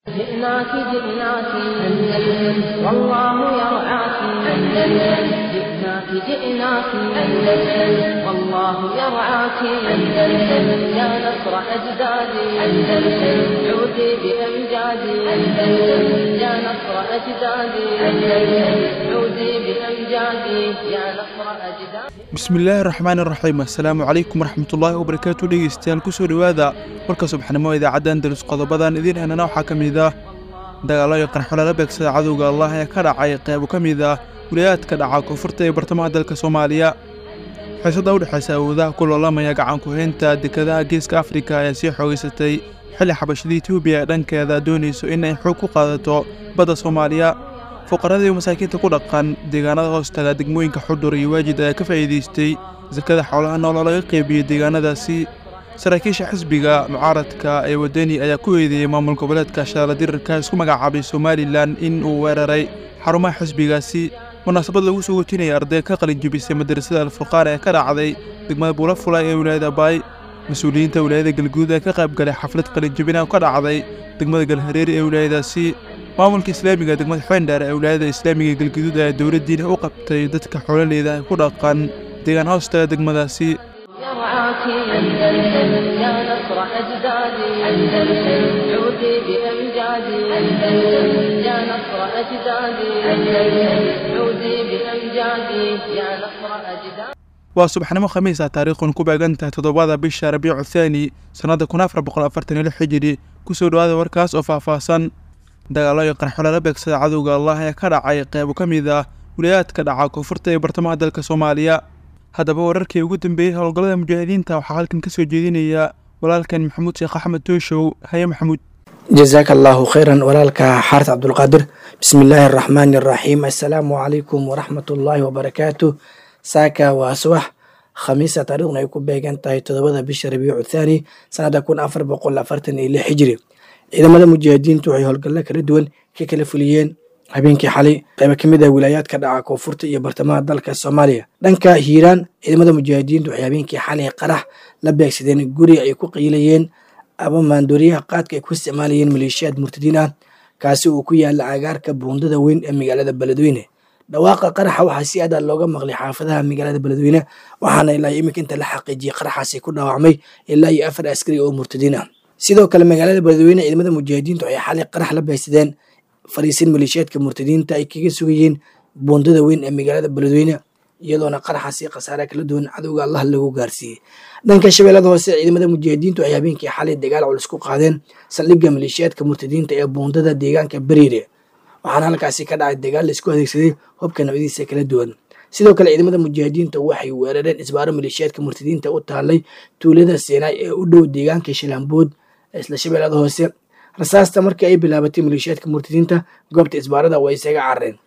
جئناك جئناك أندلس والله يرعاك أندلس جئناك جئناك أندلس والله يرعاك أندلس يا نصر أجدادي أندلس عودي بأمجادي أندلس يا نصر أجدادي أندلس عودي بأمجادي يا نصر أجدادي bismillaahi raxmaan iraxiim assalaamu calaykum waraxmatullaahi wabarakaatu dhegeystayaal kusoo dhowaada warka subaxnimo idaacadda andalus qodobadan idiin heenana waxaa ka mid ah dagaallo iyo qarxo lala beegsada cadowga allah ee ka dhacay qeybo ka mid ah wilayaadka dhaca koonfurta ee bartamaha dalka soomaaliya xiisada u dhexaysa awoodaha ku loolamaya gacanku haynta dekadaha geeska afrika ayaa sii xoogeysatay xilli xabashada etoobiya ee dhankeeda doonayso inay xoog ku qaadato badda soomaaliya fuqaradii masaakiinta ku dhaqan deegaanada hoostaga degmooyinka xudur iyo waajid ayaa ka faa'iidaystay sakada xoolaha nooloo laga qeybiyey deegaanadaasi saraakiisha xisbiga mucaaradka ee wadani ayaa ku eedeeyey maamul goboleedka shaaradirirka isku magacaabay somalilan in uu weeraray xarumaha xisbigaasi munaasabad lagu soo wejinaya arday ka qalin jebisay madrasada alfurqaan ee ka dhacday degmada buulafula ee wilaayada baay mas-uuliyiinta wilaayada galguud ee ka qayb galay xaflad qalinjebina oo ka dhacday degmada galhareeri ee wilaayadaasi maamulka islaamiga degmada xeendheer ee wilaayada islaamiga galguduud ayaa dowladdiina u qabtay dadka xoololeyda ay ku dhaqan deegaan hoostaga degmadaasi يرعاك أندلس يا نصر أجدادي أندلس عودي بأمجادي أندلس يا نصر أجدادي أندلس عودي بأمجادي يا نصر أجدادي waa subaxnimo khamiis ah taariikhun ku beegan tahay toddobada bisha rabiicu thaani sannadda kun afar boqol afartan iyo lix xijiri kusoo dhowaada warkaas oo faahfaahsan dagaallo iyo qarxo lala beegsada cadowga allah ee ka dhacay qeybo ka mid ah wilayaadka dhaca koonfurta ee bartamaha dalka soomaaliya haddaba wararkii ugu dambeeyey howlgallada mujaahidiinta waxaa halkan ka soo jeedinaya walaalkan maxamuud sheekh axmed tooshow haye maxamuud jazaaka allaahu khayran walaalka xaaris cabdulqaadir bismi illaahi araxmaani araxiim assalaamu calaykum waraxmatullaahi wabarakaatu saaka waa subax khamiisa taariikhna ay ku beegan tahay toddobada bisha rabiicu thaani sanada kun afar boqol afartan iyo lix xijiri ciidamada mujaahidiintu waxay howlgallo kala duwan ka kala fuliyeen habeenkii xalay qaybo ka mid ah wilaayaadka dhaca koonfurta iyo bartamaha dalka soomaaliya dhanka hiiraan ciidamada mujaahidiintu waxay habeenkii xalay qarax la beegsadeen guri ay ku qiilayeen ama maandooriyaha qaadka ay ku isticmaalayeen maleeshiyaad murtadiin ah kaasi uu ku yaala agaarka buundada weyn ee magaalada beledweyne dhawaaqa qaraxa waxaa si adaa looga maqlay xaafadaha magaalada beledweyne waxaana ilaa iminka inta la xaqiijiyey qaraxaasi ku dhaawacmay ilaa iyo afar askari oo murtadiin ah sidoo kale magaalada beledweyne ciidamada mujaahidiintu waxay xalay qarax la beegsadeen fariisin maleeshiyaadka murtadiinta ay kaga sugayeen buundada weyn ee magaalada beledweyne iyadoona qaraxaasi khasaare kala duwan cadowga allah lagu gaarsiiyey dhanka shabeellada hoose ciidamada mujaahidiintu ay habeenkii xalay dagaal culus ku qaadeen saldhigga maleeshiyaadka murtadiinta ee buundada deegaanka beriire waxaana halkaasi ka dhacay dagaal laisku adeegsaday hubka nabadiisa kala duwan sidoo kale ciidamada mujaahidiinta waxay weerareen isbaaro maleeshiyaadka murtadiinta u taalay tuulada seenaay ee u dhow deegaanka shilaambood isla shabeellada hoose rasaasta markii ay bilaabatay maleeshiyaadka murtadiinta goobta isbaarada way isaga carareen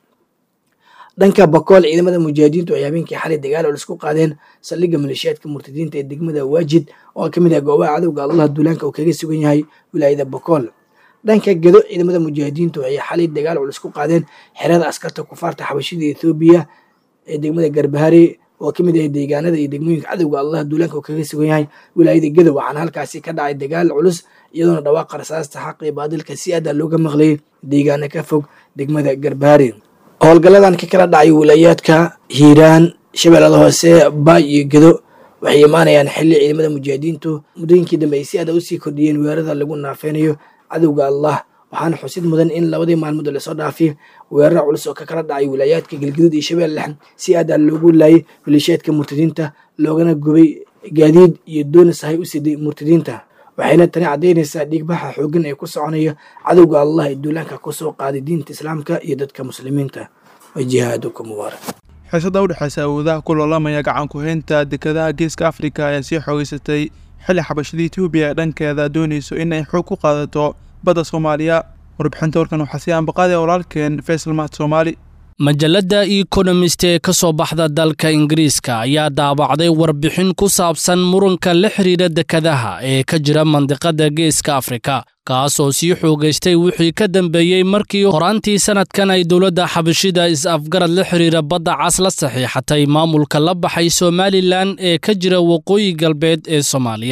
dhanka bakool ciidamada mujaahidiintu ay habeenkii xalay dagaal culus ku qaadeen saldhigga maleeshiyaadka murtadiinta ee degmada waajid oo ka mid ah goobaha cadowga allah duulaanka uu kaga sugan yahay wilaayada bakool dhanka gedo ciidamada mujaahidiintu waxay xalay dagaal culus ku qaadeen xerada askarta kufaarta xabashida ethoobiya ee degmada garbahari oo ka mid ah deegaanada iyo degmooyinka cadowga allah duulaanka uu kaga sugan yahay wilaayada gedo waxaana halkaasi ka dhacay dagaal culus iyadoona dhawaaqa rasaasta xaqa iyo baadilka si adaa looga maqlayay deegaana ka fog degmada garbahari howlgalladan ka kala dhacay wilaayaadka hiiraan shabeellada hoose baay iyo gedo waxay imaanayaan xilli ciidamada mujaahidiintu muddooyinkii dambe ay si aada usii kordhiyeen weerarada lagu naafeynayo cadowga allah waxaana xusid mudan in labadii maalmood lasoo dhaafay weerar culus oo ka kala dhacay wilaayaadka galgaduud iyo shabeelle lexan si adaa loogu laayay maleeshiyaadka murtadiinta loogana gubay gaadiid iyo doonis ahay u siday murtadiinta waxayna tani caddaynaysaa dhiigbaxa xooggan ee ku soconaya cadowga allah ee duulaanka kusoo qaaday diinta islaamka iyo dadka muslimiinta wa jihaaduka mubaarak xiisada u dhexaysa awoodaha ku loolamaya gacanku haynta dekadaha geeska afrika ayaa sii xoogeysatay xilli xabashada etoobiya ee dhankeeda doonayso in ay xoog ku qaadato badda soomaaliya warbixinta warkan waxaa sii ambaqaadaya walaalkeen faysal mahad soomaali majalladda economist ee ka soo baxda dalka ingiriiska ayaa daabacday warbixin ku saabsan muranka la xidhiidha dekadaha ee ka jira mandiqadda geeska afrika kaas oo sii xoogaystay wixii ka dambeeyey markii horaantii sannadkan ay dowladda xabashida is-afgarad la xidhiidha badda cas la saxiixatay maamulka la baxay somalilan ee ka jira waqooyi galbeed ee soomaaliya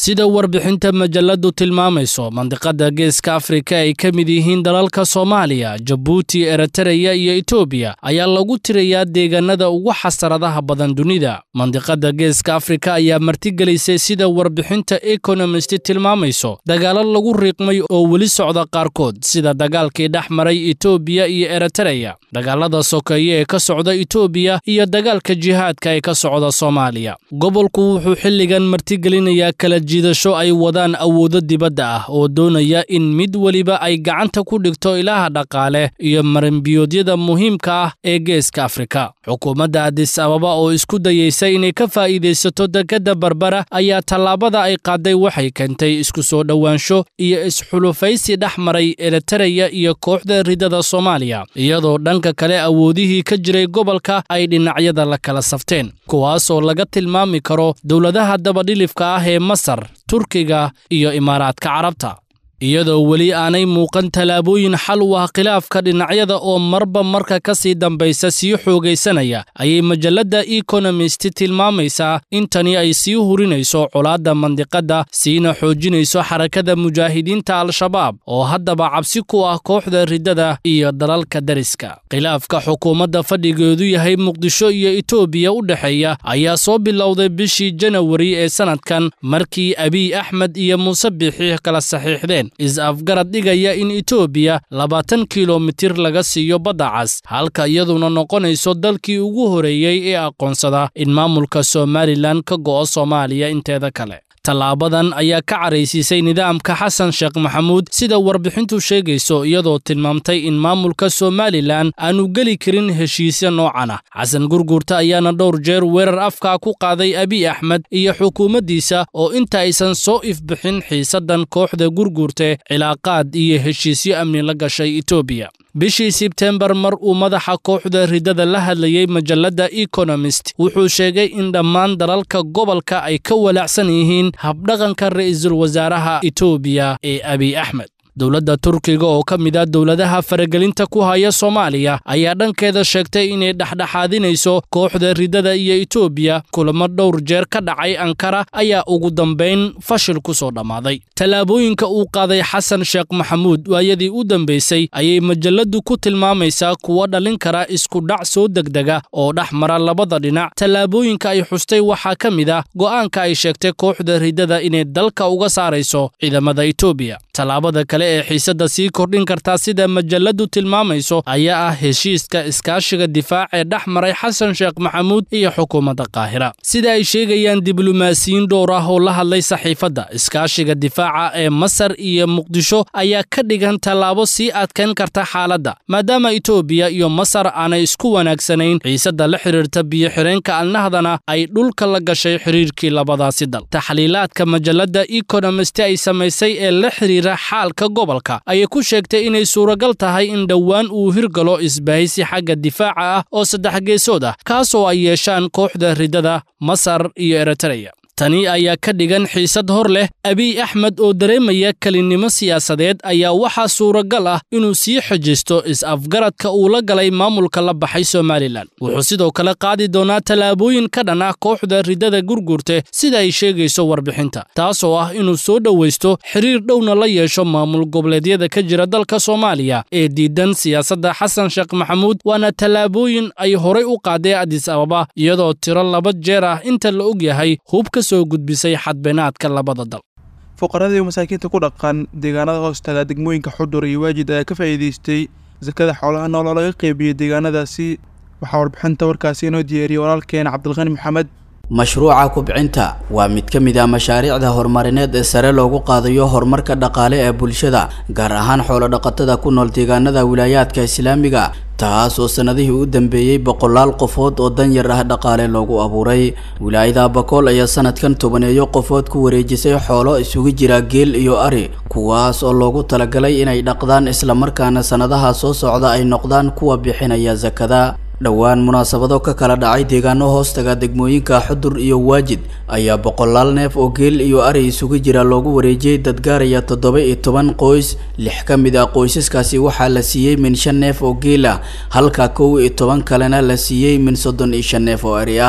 sida warbixinta majaladu tilmaamayso mandiqada geeska afrika ay ka mid yihiin dalalka soomaaliya jabuuti eritareya iyo etoobiya ayaa lagu tirayaa deegaanada ugu xasaradaha badan dunida mandiqada geeska afrika ayaa martigelisay sida warbixinta ekonomist tilmaamayso dagaalo lagu riiqmay oo weli socda qaarkood sida dagaalkii dhex maray etoobiya iyo eritareya dagaalada sokeeye ee ka socda etoobiya iyo dagaalka jihaadka ee ka socda soomaaliya gobolku wuxuu xilligan martigelinayaa kala jiidasho ay wadaan awoodo dibadda ah oo doonaya in mid weliba ay gacanta ku dhigto ilaha dhaqaale iyo marinbiyoodyada muhiimka ah ee geeska afrika xukuumadda adis ababa oo isku dayeysa inay ka faa'iidaysato dekedda barbara ayaa tallaabada ay qaaday waxay keentay isku soo dhowaansho iyo isxulufaysi dhex maray eritareya iyo kooxda ridada soomaaliya iyadoo dhanka kale awoodihii ka jiray gobolka ay dhinacyada la kala safteen kuwaas oo laga tilmaami karo dowladaha dabadhilifka ah ee masar turkiga iyo imaaraadka carabta iyadoo weli aanay muuqan tallaabooyin xal u ah khilaafka dhinacyada oo marba marka ka sii dambaysa sii xoogaysanaya ayay majalladda ekonomist tilmaamaysaa in tani ay sii hurinayso colaadda mandiqadda siina xoojinayso xarakada mujaahidiinta al-shabaab oo haddaba cabsi ku ah kooxda riddada iyo dalalka dariska khilaafka xukuumadda fadhigeedu yahay muqdisho iyo etoobiya u dhexeeya ayaa soo bilowday bishii janawari ee sannadkan markii abiy axmed iyo muuse biixi kala saxiixdeen is-afgarad dhigaya in etoobiya labaatan kilomitir laga siiyo badda cas halka iyaduna noqonayso dalkii ugu horeeyey ee aqoonsada in maamulka somalilan ka go'o soomaaliya inteeda kale tallaabadan ayaa ka caraysiisay nidaamka xasan sheekh maxamuud sida warbixintu sheegayso iyadoo tilmaamtay in maamulka somalilan aanu geli karin heshiisya noocan ah xasan gurguurta ayaana dhowr jeer weerar afkaa ku qaaday abiy axmed iyo xukuumaddiisa oo inta aysan soo ifbixin xiisaddan kooxda gurguurte cilaaqaad iyo heshiisyo amni la gashay etoobiya bishii sebtembar mar uu madaxa kooxda riddada la hadlayey majalladda ekonomist wuxuu sheegay in dhammaan dalalka gobolka ay ka walaacsan yihiin habdhaqanka ra'iisul wasaaraha etoobiya ee abiy axmed dowladda turkiga oo ka mid ah dowladaha faragelinta ku haya soomaaliya ayaa dhankeeda sheegtay inay dhexdhexaadinayso kooxda riddada iyo etoobiya kulamo dhowr jeer ka dhacay ankara ayaa ugu dambayn fashil ku soo dhammaaday tallaabooyinka uu qaaday xasan sheekh maxamuud waayadii u dambaysay ayay majalladdu ku tilmaamaysaa kuwa dhalin kara iskudhac soo degdega oo dhex mara labada dhinac tallaabooyinka ay xustay waxaa ka mid ah go'aanka ay sheegtay kooxda riddada inay dalka uga saarayso ciidamada etoobiya tallaabada kale ee xiisadda sii kordhin kartaa sida majalladdu tilmaamayso ayaa ah heshiiska iskaashiga difaac ee dhex maray xasan sheekh maxamuud iyo xukuumadda qaahira sida ay sheegayaan diblomaasiyiin dhowr ah oo la hadlay saxiifadda iskaashiga difaaca ee masar iyo muqdisho ayaa ka dhigan tallaabo sii adkayn karta xaaladda maadaama etoobiya iyo masar aanay isku wanaagsanayn xiisadda la xidhiirta biyo-xireenka alnahdana ay dhulka la gashay xidhiirkii labadaasi dal taxliilaadka majalladda ekonomist ay samaysay ee la xidhiira xaalka gobolka ayay ku sheegtay inay suuragal tahay in dhowaan uu hirgalo isbahaysi xagga difaaca ah oo saddex geesood ah kaasoo ay yeeshaan kooxda riddada masar iyo eritareya tani ayaa ka dhigan xiisad hor leh abiy axmed oo dareemaya kelinnimo siyaasadeed ayaa waxaa suuragal ah inuu sii xejisto is-afgaradka uu la galay maamulka la baxay somalilan wuxuu sidoo kale qaadi doonaa tallaabooyin ka dhan ah kooxda riddada gurgurte sida ay sheegayso warbixinta taasoo ah inuu soo dhowaysto xiriir dhowna la yeesho maamul goboleedyada ka jira dalka soomaaliya ee diidan siyaasadda xasan sheekh maxamuud waana tallaabooyin ay horay u qaadeen adis ababa iyadoo tiro laba jeer ah inta la og yahay hubka soo gudbisay xadbeenaadka labada dal fuqaradii masaakiinta ku dhaqan deegaanada hoostaga degmooyinka xudur iyo waajid ayaa ka faa'iidaystay sakada xoolaha nooloo laga qeybiyey deegaanadaasi waxaa warbixinta warkaasi inoo diyaariyey walaalkeen cabdilqani maxamed mashruuca kubcinta waa mid ka mid ah mashaariicda horumarineed ee sare loogu qaadayo horumarka dhaqaale ee bulshada gaar ahaan xoolodhaqatada ku nool deegaanada wilaayaadka islaamiga taas oo sanadihii u dambeeyey boqolaal qofood oo danyar ah dhaqaale loogu abuuray wilaayada bakool ayaa sanadkan tobaneeyo qofood ku wareejisay xoolo isugu jira geel iyo ari kuwaas oo loogu talagalay inay dhaqdaan islamarkaana sanadaha soo socda ay noqdaan kuwa bixinaya sakada dhowaan munaasabado ka kala dhacay deegaano hoostaga degmooyinka xudur iyo waajid ayaa boqolaal neef oo geel iyo ari isugu jira loogu wareejiyey dad gaaraya toddoba iyo toban qoys lix ka mid ah qoysaskaasi waxaa la siiyey min shan neef oo geel ah halka kow iyo toban kalena la siiyey min soddon iyo shan neef oo ari ah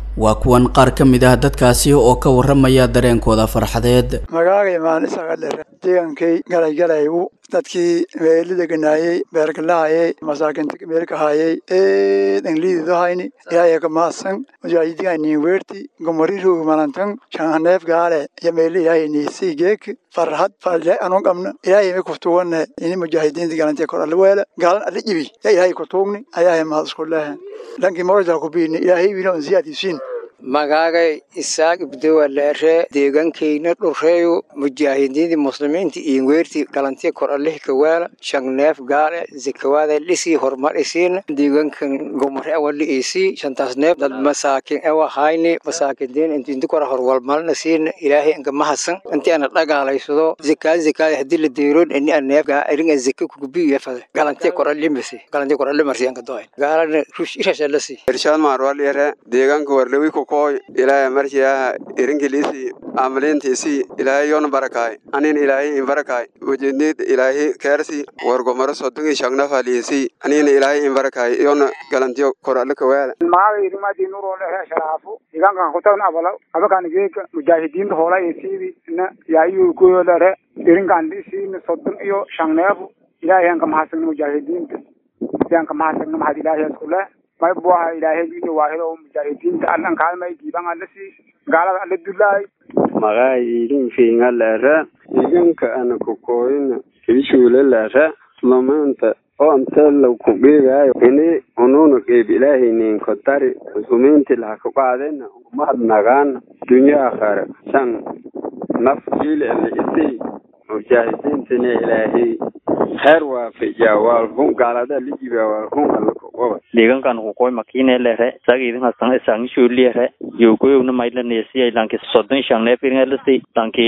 waa kuwan qaar ka mid ah dadkaasi oo ka warramaya dareenkooda farxadeed magaaga imaan isaga dhere deegankay galaygalaygu dadkii meelida ganaayey beergalahayey masaakinta meelkahayey eedan liididahayni ilaahay ka mahadsan mujaahidigaanii weerti gomariroog malantan shanhaneef gaale iyo meeli ilaahay niisii geek farhad falle anu qabna ilaahay ma kuftuwanne ini mujaahidiinta galantee kor alle weela gaalan alle jibi ya ilaahay kutuugni ayaahay mahad isku lehe lankii moojal kubiini ilaahay wiina on siyaadisiin magaagay isaaq ibdowa leere deegankayna dhureeyo mujaahidiintii muslimiinta iyo weertii galantiya kor allih kawaala shangneef gaale zakawaada dhisii horumar isiina deegankan gomare awali isii shantaas neef dad masaakin ewa hayni masaakindiin intinti kora horwalmalna siina ilaahay anka mahasan inti ana dhagaalaysado zakaad zakaad hadii la deeroon ini a neef gaa iringa zaka kugubiya fada galantiya kor allimasi galantiya kor allimarsi anka doay gaalana rush irashalasi irshaad maarwal yare deegaanka warlewi ku koy ilaahay markiyaha irinkiliisi amaliintiisi ilaahay yoona barakaay anin ilaahay in barakaay wajidnid ilaahay keersi wargomaro sodongi shagnafaliisi anina ilaahay in barakaay yoona galantiyo korale kawaala maaga irimadi nurole he sharaafu deegaankan kutagna abala abakan geeka mujaahidiinta hoola isiidi na yaayu kuyolere irinkan isiina sodon iyo shangneefu ilaahay anka mahadsanna mujaahidiinta sianka mahadsanna mahad ilaahay iskule may buaha ilaahay iyo waahido mujaahidiinta allan kaalmay diiban alla siis gaalada alla dulaay magaa idin fiinga leere deegaanka ana kukooyina kiishuule leere lamaanta oo intee la ku geegaayo ini unuuna qeyb ilaahaynin kotari muslimiinti laha ku qaadena umahad nagaana dunya akhare shan naf jiil ele isii mujaahidiintana ilaahay khayr waafajiya waalhun gaalada lijiba waalhun alla kuqoba deegaankan kukoy makine lere sagidin hasan isangishu lere yogoyowna mailanesiya lanki sodon shangnef iringalasi lanki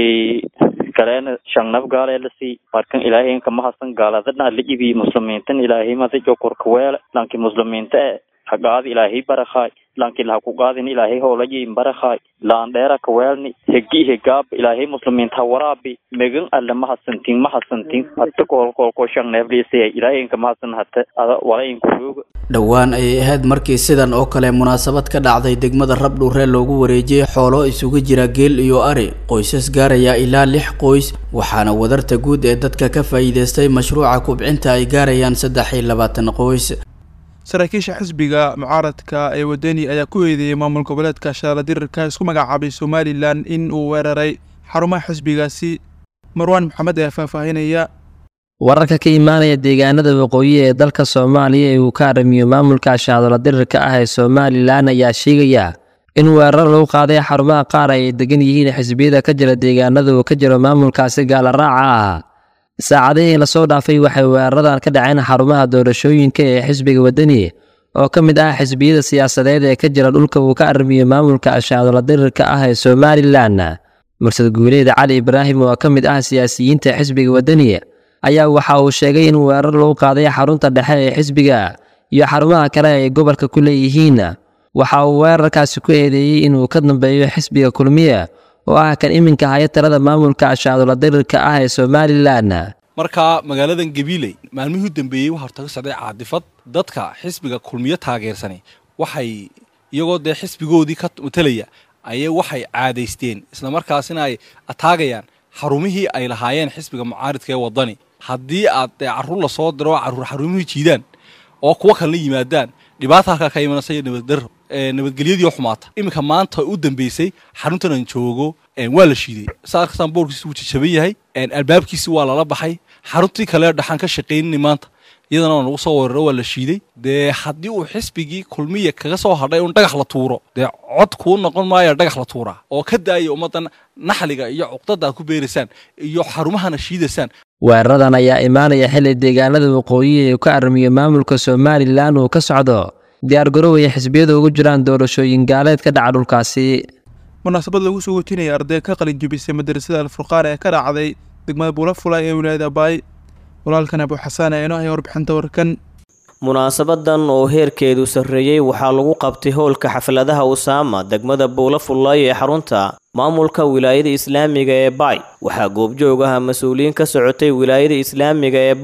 kalena shangnaf gaalelasi markan ilaahay kama hasan gaaladana lijibi muslimiintan ilaahay madajo korkaweele lanki muslimiinta e hagaad ilaahay barakhaay lanki laha ku qaadin ilaahay hoolayin barakhaay laandheera kaweelni hegi hegaab ilaahay muslimiinta waraabi megan alle mahasantin mahasantin hata koolkoolko shangneefliisaya ilaahay inka mahasan hata ada walainkuruuga dhowaan ayay ahayd markii sidan oo kale munaasabad ka dhacday degmada rabdhuuree loogu wareejiyey xoolo isugu jira geel iyo ari qoysas gaaraya ilaa lix qoys waxaana wadarta guud ee dadka ka faa'iidaystay mashruuca kubcinta ay gaarayaan saddex iyo labaatan qoys saraakiisha xisbiga mucaaradka ee wadani ayaa ku eedeeyey maamul goboleedka shaala dirirka isku magacaabay somalilan in uu weeraray xarumaha xisbigaasi marwaan maxamed ayaa faahfaahinaya wararka ka imaanaya deegaanada waqooyi ee dalka soomaaliya ee uu ka aramiyo maamulka shaadola dirirka ah ee somalilan ayaa sheegaya in weerar lagu qaaday xarumaha qaar ay degan yihiin xisbiyada ka jira deegaanada uu ka jiro maamulkaasi gaalaraaca ah saacadihii lasoo dhaafay waxay weeraradan ka dhaceen xarumaha doorashooyinka ee xisbiga wadani oo ka mid ah xisbiyada siyaasadeed ee ka jira dhulka uu ka armiyo maamulka ashaadola dirirka ah ee somalilan mursad guuleed cali ibraahim oo ka mid ah siyaasiyiinta xisbiga wadani ayaa waxa uu sheegay in weerar lagu qaaday xarunta dhexe ee xisbiga iyo xarumaha kale ay gobolka ku leeyihiin waxa uu weerarkaasi ku eedeeyey inuu ka dambeeyo xisbiga kulmiye oo ah kan iminka haya talada maamulka ashaadola dirirka ah ee somalilan markaa magaaladan gabiiley maalmihii u dambeeyey waxaa horta ka socday caadifad dadka xisbiga kulmiyo taageersanay waxay iyagoo dee xisbigoodii ka matalaya ayay waxay caadaysteen islamarkaasina ay ataagayaan xarumihii ay lahaayeen xisbiga mucaaridka ee wadani haddii aad dee carruur lasoo diro carruur xarumihii jiidaan oo kuwo kalena yimaadaan dhibaata halkaa ka imanaysa iyo nabaddarro nabadgelyadii oo xumaata iminka maanta u dambeysay xaruntan aan joogo waa la shiiday saarkasaan boorkiisi wuu jajaban yahay albaabkiisi waa lala baxay xaruntii kale dhaxaan ka shaqaynini maanta iyadana waa nagu soo weeraro waa la shiiday dee haddii uu xisbigii kulmiya kaga soo hadhay un dhagax la tuuro dee cod kuu noqon maayo dhagax la tuuraa oo ka daaya ummaddan naxliga iyo cuqdada aad ku beeraysaan iyo xarumahana shiidaysaan weeraradan ayaa imaanaya xilli deegaanada waqooyi ee ka armiyo maamulka somalilan uu ka socdo diyaargarowaya xisbiyada ugu jiraan doorashooyin gaaleed ka dhaca dhulkaasi munaasabad lagu soo wejinaya arday ka qalin jebisay madrasada alfurqaan ee ka dhacday degmada buulafula ee wilaayada baay walaalkan abu xasaan ee inoo haya warbixinta warkan munaasabadan oo heerkeedu sarreeyey waxaa lagu qabtay howlka xafladaha usaama degmada buulafullaay ee xarunta maamulka wilaayada islaamiga ee baay waxaa goobjoog ah mas-uuliyiin ka socotay wilaayada islaamiga ee baay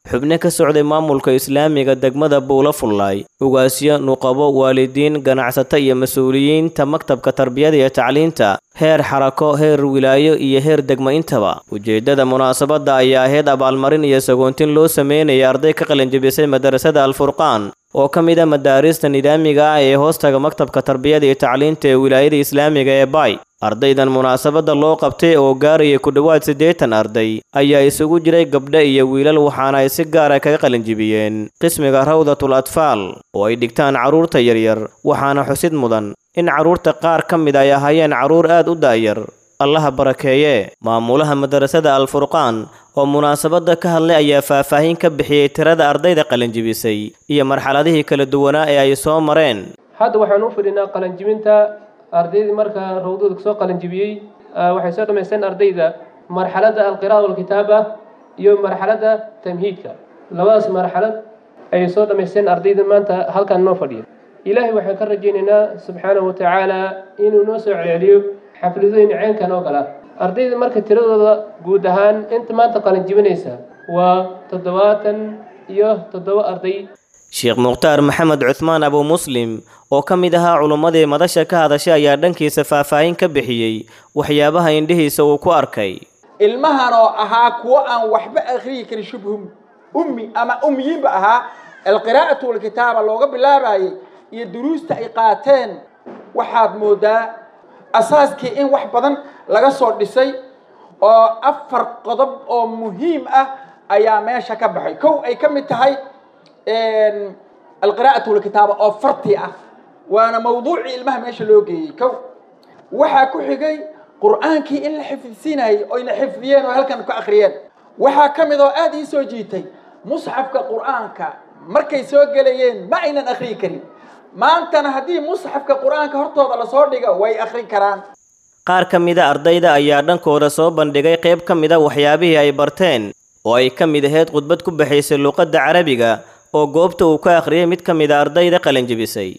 xubno ka socday maamulka islaamiga degmada buula fullaay ugaasyo nuqabo waalidiin ganacsato iyo mas-uuliyiinta maktabka tarbiyada iyo tacliinta heer xarako heer wilaayo iyo heer degmo intaba ujeeddada munaasabadda ayaa ahayd abaalmarin iyo sagoontin loo sameynaya arday ka qalinjabisay madarasada alfurqaan oo ka mid a madaarista nidaamiga ah ee hoostaga maktabka tarbiyada iyo tacliinta ee wilaayada islaamiga ee bay ardaydan munaasabadda loo qabtay oo gaaraya ku dhowaad siddeetan arday ayaa isugu jiray gabdho iyo wiilal waxaana ay si gaara kaga qalinjibiyeen qismiga rawdatul atfaal oo ay dhigtaan carruurta yaryar waxaana xusid mudan in carruurta qaar ka mid ay ahaayeen carruur aad u daayar allaha barakeeye maamulaha madarasada alfurqaan oo munaasabadda ka hadlay ayaa faahfaahin ka bixiyey tirada ardayda qalinjibisay iyo marxaladihii kala duwanaa ee ay soo mareen hadda waxaan u fidhinaa qalinjibinta ardaydii marka rawdada kasoo qalinjibiyey waxay soo dhammaysteen ardayda marxaladda alqira'a walkitaaba iyo marxaladda tamhiidka labadaas marxalad ayay soo dhammaysteen ardayda maanta halkan noo fadhiya ilaahay waxaan ka rajaynaynaa subxaanahu watacaala inuu noo soo celceliyo xafladooyin ceenkan oo kale ah ardayda marka tiradooda guud ahaan inta maanta qalinjibinaysa waa toddobaatan iyo toddoba arday sheekh mukhtaar maxamed cuhmaan abu muslim oo ka mid ahaa culummadii madasha ka hadashay ayaa dhankiisa faahfaahin ka bixiyey waxyaabaha indhihiisa uu ku arkay ilmahan oo ahaa kuwo aan waxba akhriyi karin shubhum ummi ama ummiyiinba ahaa alqiraa'atu walkitaaba looga bilaabayay iyo duruusta ay qaateen waxaad moodaa asaaskii in wax badan laga soo dhisay oo afar qodob oo muhiim ah ayaa meesha ka baxay kow ay ka mid tahay alqiraa'atu walkitaaba oo farti ah waana mawduucii ilmaha meesha loo geeyey kow waxaa ku xigay qur'aankii in la xifdisiinayay oyna xifdiyeen oo halkan ku akhriyeen waxaa ka mid oo aad ii soo jiitay musxafka qur'aanka markay soo gelayeen ma aynan akhriyi karin maantana haddii musxafka qur'aanka hortooda lasoo dhigo way akhrin karaan qaar ka mida ardayda ayaa dhankooda soo bandhigay qayb ka mida waxyaabihii ay barteen oo ay ka mid ahayd khudbad ku baxaysay luuqadda carabiga oo goobta uu ka akhriyay mid ka mid a ardayda qalinjibisay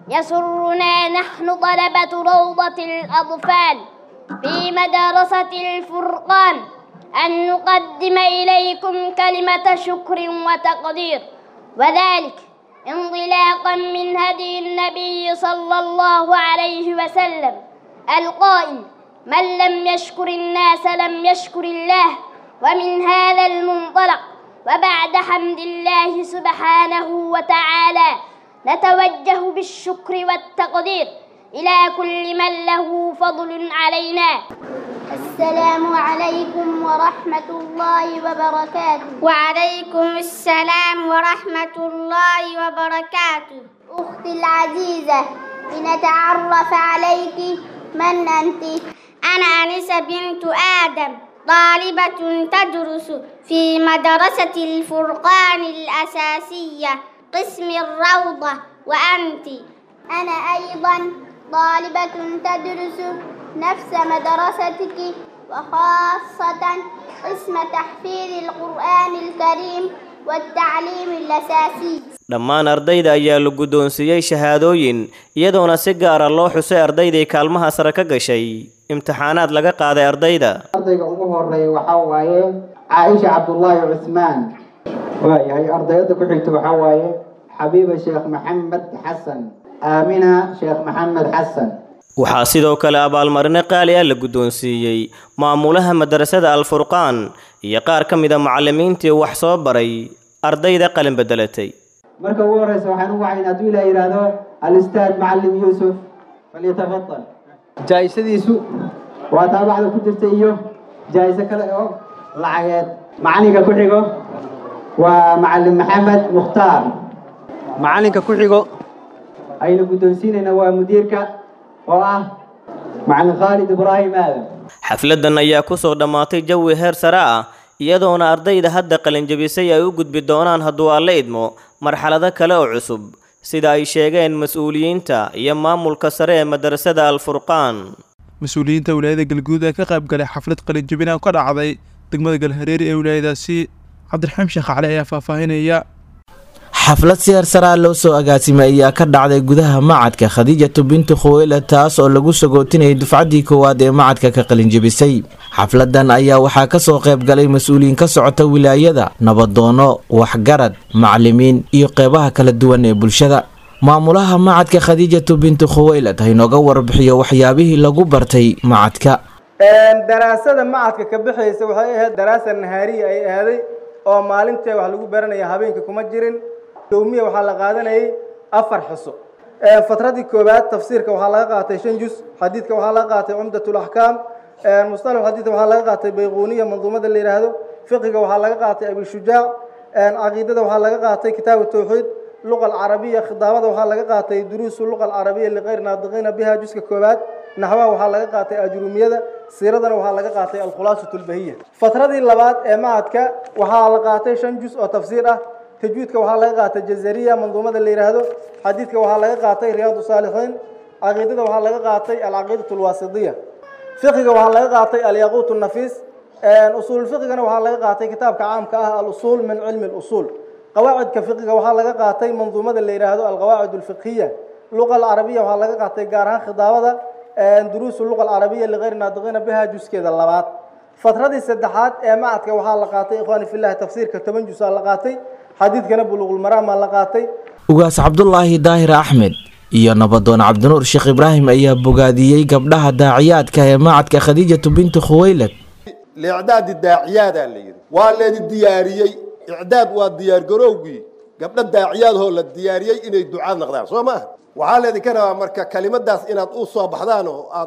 يسرنا نحن طلبة روضة الأطفال في مدرسة الفرقان أن نقدم إليكم كلمة شكر وتقدير وذلك انطلاقا من هدي النبي صلى الله عليه وسلم القائل من لم يشكر الناس لم يشكر الله ومن هذا المنطلق وبعد حمد الله سبحانه وتعالى نتوجه بالشكر والتقدير إلى كل من له فضل علينا السلام عليكم ورحمة الله وبركاته وعليكم السلام ورحمة الله وبركاته أختي العزيزة لنتعرف عليك من أنت أنا أنسة بنت آدم طالبة تدرس في مدرسة الفرقان الأساسية قسم الروضة وأنت أنا أيضا طالبة تدرس نفس مدرستك وخاصة قسم تحفيظ القرآن الكريم والتعليم الأساسي dhammaan ardayda ayaa la guddoonsiiyey shahaadooyin iyadoona si gaara loo xusay ardaydii kaalmaha sare ka gashay imtixaanaad laga qaaday ardayda ardayga ugu horeeya waxaa waaye caaisha cabdullaahi cusmaan waayahay ardayada ku xigta waxaa waaye xabiiba sheekh maxamed xasan aamina sheekh maxamed xasan waxaa sidoo kale abaalmarino qaali ah la guddoonsiiyey maamulaha madarasada alfurqaan iyo qaar ka mida macallimiintii wax soo baray ardayda qalin bedelatay marka ugu horeysa waxaan u wacayn hadduu ilaa yidhaahdo alistaad macallim yuusuf falyatafadal jaa'isadiisu waa taabacda ku jirta iyo jaa'iso kale oo lacageed macalinka ku xigo waa macallim maxamed mukhtaar macalinka ku xigo aynu guddoonsiinayna waa mudiirka oo ah macalin khaalid ibraahim aadan xafladan ayaa ku soo dhammaatay jawi heer sare ah iyadoona ardayda hadda qalinjabisay ay u gudbi doonaan hadduu alle idmo marxalado kale oo cusub sida ay sheegeen mas-uuliyiinta iyo maamulka sare ee madarasada alfurqaan mas-uuliyiinta wilaayada galguud ee ka qayb galay xaflad qalinjabina ka dhacday degmada galhareeri ee wilaayadaasi cabdiraxiim sheekh cali ayaa faahfaahinaya xaflad siyaarsaraa loo soo agaasimay ayaa ka dhacday gudaha macadka khadiijatu bintu khuweyla taas oo lagu sagootinayay dufcaddii koowaad ee macadka ka qalinjebisay xafladan ayaa waxaa kasoo qayb galay mas-uuliyiin ka socota wilaayada nabadoono waxgarad macalimiin iyo qeybaha kala duwan ee bulshada maamulaha macadka khadiijatu bintu khuweylad haynooga warbixiyo waxyaabihii lagu bartay macadka daraasada macadka ka bixaysa waxay ahayd daraasa nahaariya ay ahaaday oo maalintee wax lagu baranaya habeenka kuma jirin yowmiya waxaa la qaadanayay afar xiso fatradii koowaad tafsiirka waxaa laga qaatay shan jus xadiidka waxaa laga qaatay cumdatul axkaam musطalax xadiidka waxaa laga qaatay bayquuniya manduumada la yidhaahdo fiqiga waxaa laga qaatay abishujaac caqiidada waxaa laga qaatay kitaabu tawxiid luqa alcarabiya khidaabada waxaa laga qaatay duruusu luqa alcarabiya liqayr naadiqiina biha juska koowaad naxwaha waxaa laga qaatay ajrumiyada siiradana waxaa laga qaatay alkhulaasatu lbahiya fatradii labaad ee macadka waxaa la qaatay shan jus oo tafsiir ah tajwiidka waxaa laga qaatay jazariya manduumada la yidhaahdo xadiidka waxaa laga qaatay riyaadu saalixiin caqiidada waxaa laga qaatay alcaqiidatu alwaasidiya fiqiga waxaa laga qaatay alyaquut nafiis usuul fiqigana waxaa laga qaatay kitaabka caamka ah alusuul min cilmi lusuul qawaacidka fiqiga waxaa laga qaatay manduumada la yidhaahdo alqawaacid alfiqhiya luqa alcarabiya waxaa laga qaatay gaar ahaan khidaabada duruusu luqa alcarabiya ligayri naadiqiina biha juskeeda labaad fatradii saddexaad ee macadka waxaa la qaatay ikhwaani fillahi tafsiirka toban jusaa la qaatay xadiidkana buluuqulmaraamaa la qaatay ugaas cabdulaahi daahir axmed iyo nabadoon cabdinuur sheekh ibraahim ayaa bogaadiyey gabdhaha daaciyaadka ee macadka khadiijatu bintu khuweylad liicdaadi daaciyaadaa la yidhi waa leedi diyaariyey icdaad waa diyaargarowgii gabdho daaciyaadhoo la diyaariyey inay ducaad naqdaan soo maaha waxaa leedinka rabaa marka kelimadaas inaad u soo baxdaan oo aad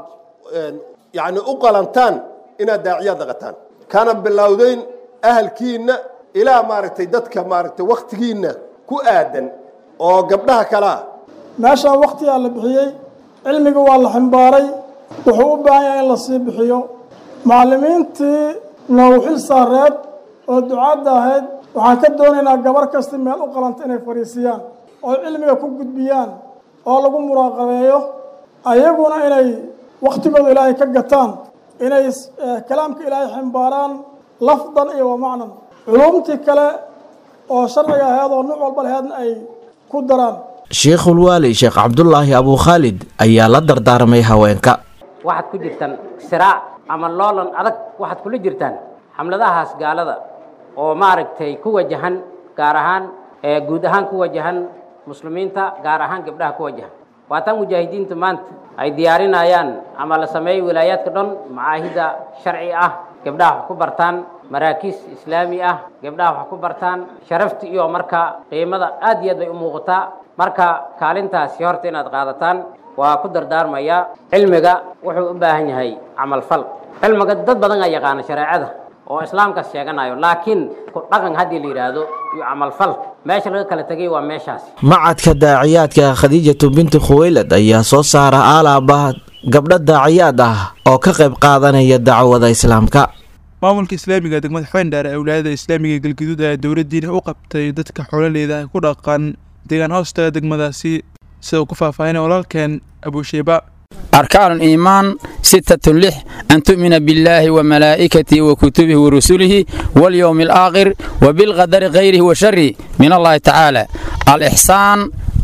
yani u qalantaan inaad daaciyaad naqataan kana bilowdeyn ahalkiinna ilaa maaragtay dadka maaragtay wakhtigiinna ku aadan oo gabdhaha kalea meeshaan wakhtigaa la bixiyey cilmiga waa la ximbaaray wuxuu u baahan yahay in la sii bixiyo macallimiintii noogu xil saareed oo ducaadda ahayd waxaan ka doonaynaa gabar kasta meel u qalanta inay fadhiisiyaan oo cilmiga ku gudbiyaan oo lagu muraaqabeeyo ayaguna inay wakhtigooda ilaahay ka gataan inay kalaamka ilaahay ximbaaraan lafdan iyo wa macnan culumtii kale oo sharciga ahayd oo nuuc walba laheedna ay ku daraan sheikhulwaali sheekh cabdulaahi abuu khaalid ayaa la dardaarmay haweenka waxaad ku jirtaan siraac ama loolan adag waxaad kula jirtaan xamladahaas gaalada oo maaragtay ku wajahan gaar ahaan guud ahaan ku wajahan muslimiinta gaar ahaan gabdhaha ku wajahan waataan mujaahidiinta maanta ay diyaarinayaan ama la sameeyey wilaayaadka dhan macaahida sharci ah gabdhaha wax ku bartaan maraakiis islaami ah gabdhaha wax ku bartaan sharafta iyo marka qiimada aad iyo aad bay u muuqataa marka kaalintaasi horta inaad qaadataan waa ku dardaarmaya cilmiga wuxuu u baahan yahay camalfal cilmiga dad badan aa yaqaana shareecada oo islaamkaas sheeganayo laakiin ku dhaqan haddii la yidhaahdo iyo camalfal meesha laga kala tegay waa meeshaas macadka daaciyaadka khadiijatu bintu khuweylad ayaa soo saara aalaaba gabdho daaciyaad ah oo ka qayb qaadanaya dacwada islaamka maamulka islaamiga degmada xweendheer ee wilaayada islaamiga galgaduud ayaa dowladdiina u qabtay dadka xoololeyda ay ku dhaqan deegaan hoostaga degmadaasi sida uu ku faahfaahinay walaalkeen abuusheeba أركان الإيمان ستة لح أن تؤمن بالله وملائكته وكتبه ورسله واليوم الآخر وبالقدر غيره وشره من الله تعالى الإحسان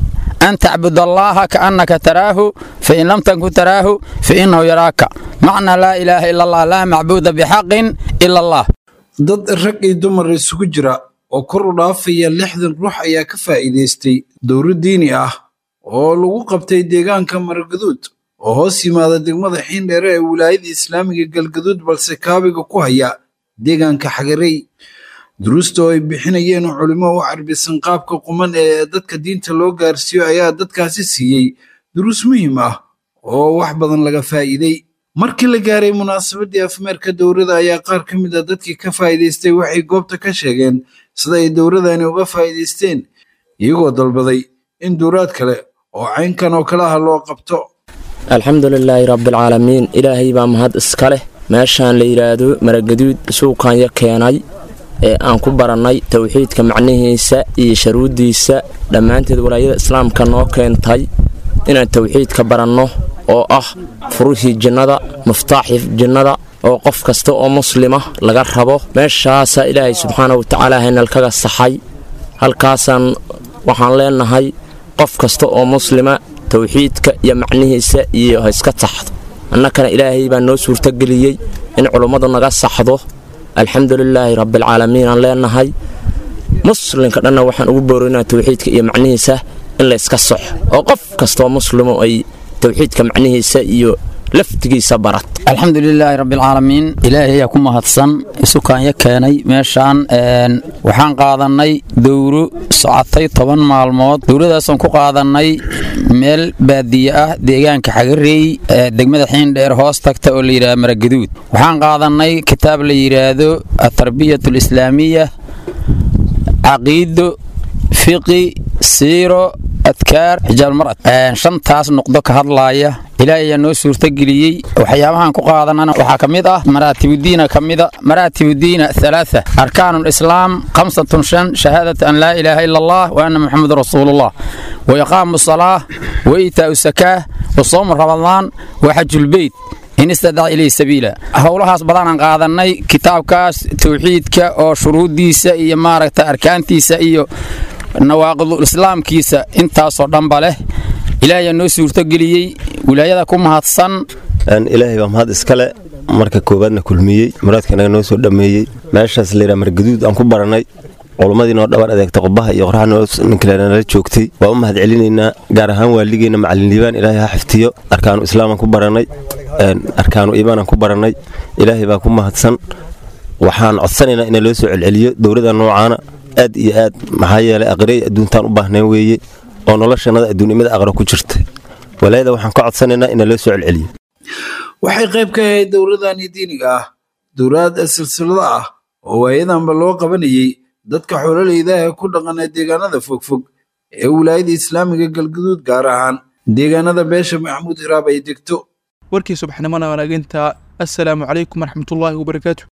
أن تعبد الله كأنك تراه فإن لم تكن تراه فإنه يراك معنى لا إله إلا الله لا معبود بحق إلا الله dad rag iyo dumar isugu jira oo kor u dhaafaya lixdan ruux ayaa ka faa'iidaystay dowro diini ah oo lagu qabtay deegaanka margaduud oo hoos yimaada degmada xiindheere ee wilaayada islaamiga galgaduud balse kaabiga ku haya deegaanka xagarey duruusta oo ay bixinayeen culimo u carbisan qaabka quman ee dadka diinta loo gaarsiiyo ayaa dadkaasi siiyey duruus muhiim ah oo wax badan laga faa'iiday markii la gaaray munaasabadii afmeerka dowrada ayaa qaar ka mid a dadkii ka faa'iidaystay waxay goobta ka sheegeen sida ay dowradani uga faa'iidaysteen iyagoo dalbaday in duuraad kale oo caynkan oo kale ah loo qabto alxamdu lilaahi rabbialcaalamiin ilaahay baa mahad iska leh meeshaan la yidhaahdo maragaduud suuqanya keenay ee aan ku barannay towxiidka macnihiisa iyo sharuuddiisa dhammaanteed walaayada islaamka noo keentay inaan towxiidka baranno oo ah furuhii jinnada muftaaxii jinnada oo qof kasta oo muslima laga rabo meeshaasaa ilaahay subxaana wa tacaala haynalkaga saxay halkaasaan waxaan leenahay qof kasta oo muslima towxiidka iyo macnihiisa iyo ha iska saxdo annakana ilaahay baa noo suurtogeliyey in culummadu naga saxdo alxamdulilaahi rabbialcaalamiin aan leenahay muslimka dhanna waxaan ugu boorinaa towxiidka iyo macnihiisa in layska saxo oo qof kastoo muslimo ay towxiidka macnihiisa iyo laftigiisa barat alxamdulilaahi rabbialcaalamiin ilaahay ayaa ku mahadsan isukaanya keenay meeshaan waxaan qaadannay dowro socotay toban maalmood dowradaasaan ku qaadannay meel baadiye ah deegaanka xagareey degmada xiindheer hoos tagta oo la yidhaha maragaduud waxaan qaadannay kitaab la yidhaahdo atarbiyat alislaamiya caqiido fiqi siiro adkaar xijaalmarad shantaas noqdo ka hadlaaya ilaahay ayaa noo suurtageliyey waxyaabahan ku qaadanana waxaa ka mid ah maraatibudiina ka mida maraatibudiina halaaa arkaanu lislaam khamsatun shan shahaadata an laa ilaaha ila allah wa anna muxamedun rasuulullah wa iqaamu salaa wa iitaa'u sakaa wa soomu ramadaan wa xajulbeyt in istadac ilayhi sabiila howlahaas badanaan qaadannay kitaabkaas towxiidka oo shuruuddiisa iyo maaragta arkaantiisa iyo nawaaqidul islaamkiisa intaasoo dhanba leh ilaahayaa noo suurtogeliyey wilaayada ku mahadsan ilaahay baa mahad iskale marka koowaadna kulmiyey muraadkanaga noo soo dhammeeyey meeshaas layidhaha margaduud aan ku barannay culummadii noo dhabar adeegta qubaha iyo qorraxa ninkalenala joogtay waa u mahad celinaynaa gaar ahaan waaligeenna macalin liibaan ilaahay ha xiftiyo arkaanu islaamaan ku barannay arkaanu iimaanaan ku barannay ilaahay baa ku mahadsan waxaan codsanaynaa ina loo soo celceliyo dowladda noocaana aad iyo aad maxaa yeelay aqrey adduuntaan u baahnayn weeye oo noloshannada adduunnimada aqra ku jirta walaayada waxaan ka codsanaynaa ina loo soo celceliyo waxay qayb ka ahayd dowladani diiniga ah dowlad silsilado ah oo waayadanba loo qabanayey dadka xoololeyda ee ku dhaqana deegaanada fogfog ee wilaayada islaamiga galguduud gaar ahaan deegaanada beesha maxamuud iraab ay degto warkii subaxnimona wanaaginta assalaamu calaykum waraxmatullaahi wabarakaatu